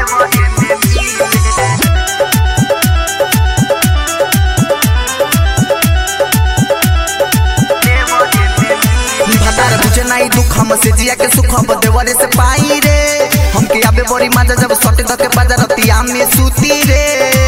भतार बुझे नहीं दुख हम से जिया के सुख अब देवरे से पाई रे हमके आबे बड़ी मजा जब सटे धके बाजार रतिया में सूती रे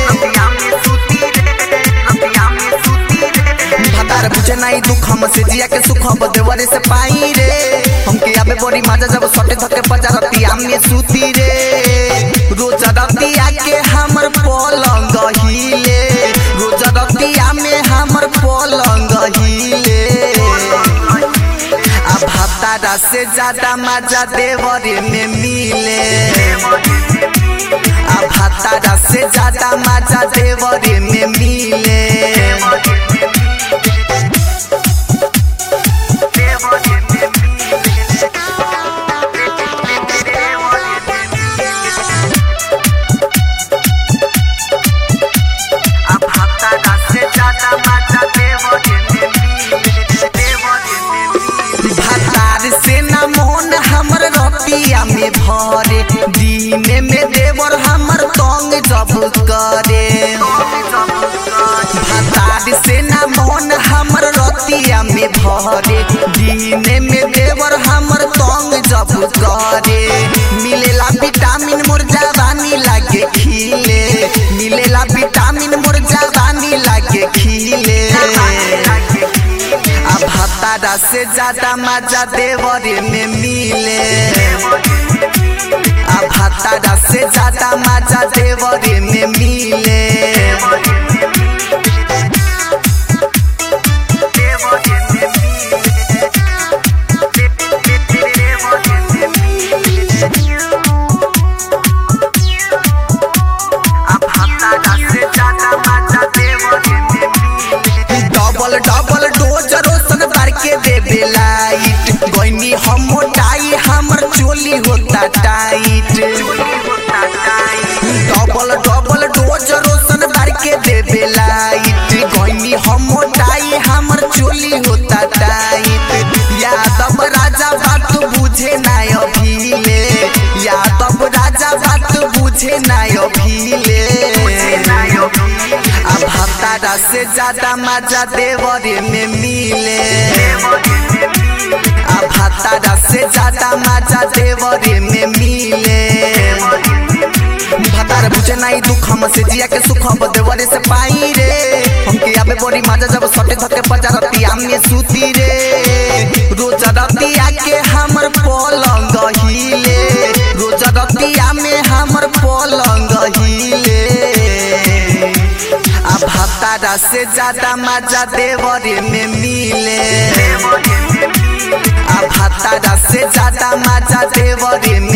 भतार बुझे नहीं दुख हम से जिया के सुख अब देवरे से पाई रे हमके आबे बड़ी मजा जब सटे धके बाजार रतिया में सूती रे रोज रतिया के हमर पलंग हिले रोज रतिया में हमर पलंग हिले अब हफ्ता से ज्यादा मजा देवरे में मिले अब हफ्ता से ज्यादा मजा देवरे में मिले अब हफ्ता से ज्यादा मजा देवरे में मिले भतार से न मोहन हमर रतिया में भरे दिन में देवर हमर तंग जब करे भतार से न मोहन हमर रतिया में भरे दिन में देवर हमर तंग जब करे मिलेला विटामिन मोर जवानी लागे खिले मिलेला विटामिन मोर जवानी लागे खिले अब हतारा से ज्यादा मजा देवरे में मिले अब हतारा से ज्यादा मजा देवरे में मिले अब हतारा से ज्यादा मजा देवरे में मिले डबल डबल डोज रोशन भर के देबे लाइट गईनी हम मोटाई हमर चोली होता टाइट डबल डबल डोज रोशन भर के देबे लाइट गईनी हम मोटाई हमर चोली होता टाइट यादव राजा बात बुझे ना अभिले यादव राजा बात बुझे ना अभिले अब हफ्ता से ज्यादा मजा देवरे में मिले अब हफ्ता से ज्यादा मजा देवरे में मिले भतार बुझे नहीं दुख हम से जिया के सुख अब देवरे से पाई रे हमके आबे बड़ी मजा जब सटे धके बाजार रतिया में सूती रे रोज रतिया के हमर पलंग हिले रोज रतिया में हमर पलंग हिले अब हफ्ता से ज्यादा मजा देवरे में मिले अब हफ्ता से ज्यादा मजा देवरे में